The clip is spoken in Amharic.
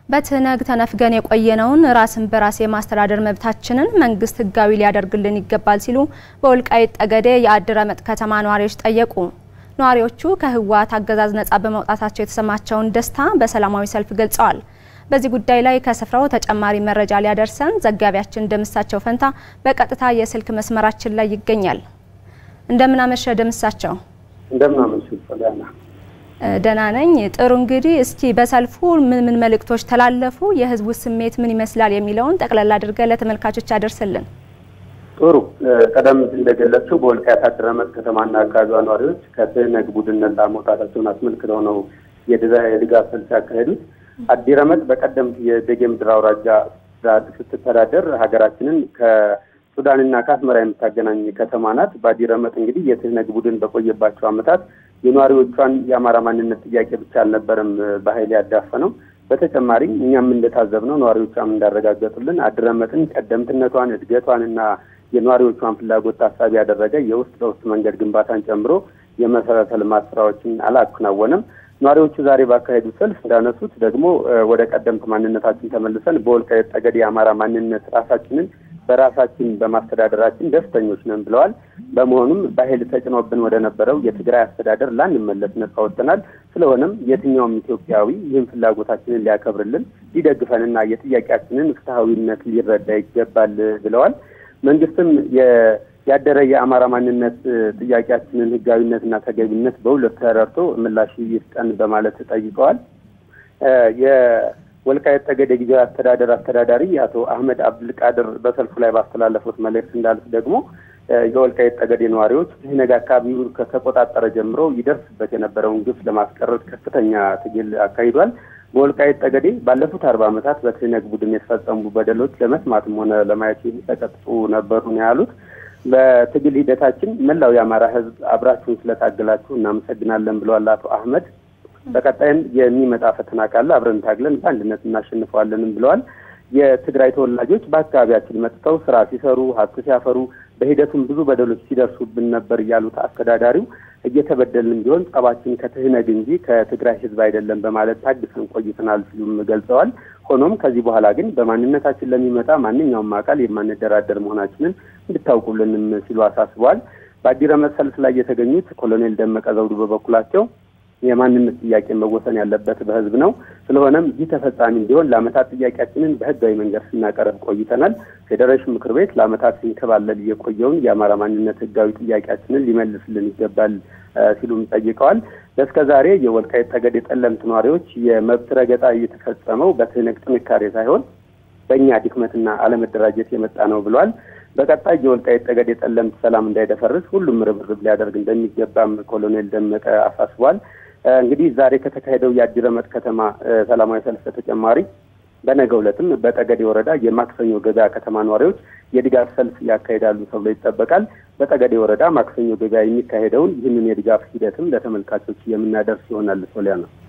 በትህነግ ተነፍገን የቆየነውን ራስን በራስ የማስተዳደር መብታችንን መንግስት ህጋዊ ሊያደርግልን ይገባል ሲሉ በወልቃይት ጠገዴ የአድረመጥ ከተማ ነዋሪዎች ጠየቁ። ነዋሪዎቹ ከህወሓት አገዛዝ ነጻ በመውጣታቸው የተሰማቸውን ደስታ በሰላማዊ ሰልፍ ገልጸዋል። በዚህ ጉዳይ ላይ ከስፍራው ተጨማሪ መረጃ ሊያደርሰን ዘጋቢያችን ደምሳቸው ፈንታ በቀጥታ የስልክ መስመራችን ላይ ይገኛል። እንደምን አመሸ ደምሳቸው? እንደምን አመሹ ሶሊያና። ደህና ነኝ። ጥሩ እንግዲህ እስኪ በሰልፉ ምን ምን መልእክቶች ተላለፉ፣ የህዝቡ ስሜት ምን ይመስላል የሚለውን ጠቅላላ አድርገህ ለተመልካቾች ያደርስልን። ጥሩ ቀደም ሲል እንደገለጽሽው በወልቃይት አድረመጥ ከተማና አካባቢዋ ነዋሪዎች ከትህነግ ቡድን ነጻ መውጣታቸውን አስመልክተው ነው የድጋፍ ሰልፍ ያካሄዱት። አዲረመጥ በቀደምት የቤጌ ምድር አውራጃ ስትተዳደር ሀገራችንን ከሱዳንና ከአስመራ የምታገናኝ ከተማ ናት። በአዲረመጥ እንግዲህ የትህነግ ቡድን በቆየባቸው ዓመታት የነዋሪዎቿን የአማራ ማንነት ጥያቄ ብቻ አልነበረም በኃይል ያዳፈነው። በተጨማሪም እኛም እንደታዘብነው ነዋሪዎቿም እንዳረጋገጡልን አድረመጥን ቀደምትነቷን፣ እድገቷን እና የነዋሪዎቿን ፍላጎት ታሳቢ ያደረገ የውስጥ ለውስጥ መንገድ ግንባታን ጨምሮ የመሰረተ ልማት ስራዎችን አላከናወነም። ነዋሪዎቹ ዛሬ ባካሄዱ ሰልፍ እንዳነሱት ደግሞ ወደ ቀደምት ማንነታችን ተመልሰን በወልቃይት ጠገዴ የአማራ ማንነት ራሳችንን በራሳችን በማስተዳደራችን ደስተኞች ነን ብለዋል። በመሆኑም በኃይል ተጭኖብን ወደ ነበረው የትግራይ አስተዳደር ላንመለስ ነጻ ወጥተናል። ስለሆነም የትኛውም ኢትዮጵያዊ ይህን ፍላጎታችንን ሊያከብርልን፣ ሊደግፈንና የጥያቄያችንን ፍትሐዊነት ሊረዳ ይገባል ብለዋል። መንግስትም ያደረ የአማራ ማንነት ጥያቄያችንን ህጋዊነትና ተገቢነት በሁለት ተረድቶ ምላሽ ይስጠን በማለት ጠይቀዋል። የወልቃይት ጠገዴ ጊዜያዊ አስተዳደር አስተዳዳሪ አቶ አህመድ አብዱልቃድር በሰልፉ ላይ ባስተላለፉት መልእክት እንዳሉት ደግሞ የወልቃይት ጠገዴ ነዋሪዎች ትህነግ አካባቢውን ከተቆጣጠረ ጀምሮ ይደርስበት የነበረውን ግፍ ለማስቀረት ከፍተኛ ትግል አካሂዷል። በወልቃይት ጠገዴ ባለፉት አርባ ዓመታት በትህነግ ቡድን የተፈጸሙ በደሎች ለመስማትም ሆነ ለማየት የሚሰቀጥጡ ነበሩ ነው ያሉት። በትግል ሂደታችን መላው የአማራ ህዝብ አብራችሁን ስለታገላችሁ እናመሰግናለን ብለዋል አቶ አህመድ። በቀጣይም የሚመጣ ፈተና ካለ አብረን ታግለን በአንድነት እናሸንፈዋለንም ብለዋል። የትግራይ ተወላጆች በአካባቢያችን መጥተው ስራ ሲሰሩ፣ ሀብት ሲያፈሩ፣ በሂደቱም ብዙ በደሎች ሲደርሱብን ነበር ያሉት አስተዳዳሪው እየተበደልን ቢሆን ጸባችን ከትህነግ እንጂ ከትግራይ ህዝብ አይደለም በማለት ታግሰን ቆይተናል ሲሉም ገልጸዋል። ሆኖም ከዚህ በኋላ ግን በማንነታችን ለሚመጣ ማንኛውም አካል የማንደራደር መሆናችንን እንድታውቁልንም ሲሉ አሳስበዋል። በአዲረመጥ ሰልፍ ላይ የተገኙት ኮሎኔል ደመቀ ዘውዱ በበኩላቸው የማንነት ጥያቄ መወሰን ያለበት በህዝብ ነው። ስለሆነም ይህ ተፈጻሚ እንዲሆን ለአመታት ጥያቄያችንን በህጋዊ መንገድ ስናቀርብ ቆይተናል። ፌዴሬሽን ምክር ቤት ለአመታት ሲንከባለል የቆየውን የአማራ ማንነት ህጋዊ ጥያቄያችንን ሊመልስልን ይገባል ሲሉም ጠይቀዋል። እስከ ዛሬ የወልቃይት ጠገዴ ጠለምት ነዋሪዎች የመብት ረገጣ እየተፈጸመው በትህነግ ጥንካሬ ሳይሆን በእኛ ድክመትና አለመደራጀት የመጣ ነው ብለዋል። በቀጣይ የወልቃይት ጠገዴ ጠለምት ሰላም እንዳይደፈርስ ሁሉም ርብርብ ሊያደርግ እንደሚገባም ኮሎኔል ደመቀ አሳስቧል። እንግዲህ ዛሬ ከተካሄደው የአዲረመጥ ከተማ ሰላማዊ ሰልፍ በተጨማሪ በነገው ዕለትም በጠገዴ ወረዳ የማክሰኞ ገበያ ከተማ ነዋሪዎች የድጋፍ ሰልፍ ያካሂዳሉ ተብሎ ይጠበቃል። በጠገዴ ወረዳ ማክሰኞ ገበያ የሚካሄደውን ይህንን የድጋፍ ሂደትም ለተመልካቾች የምናደርስ ይሆናል። ሶሊያ ነው።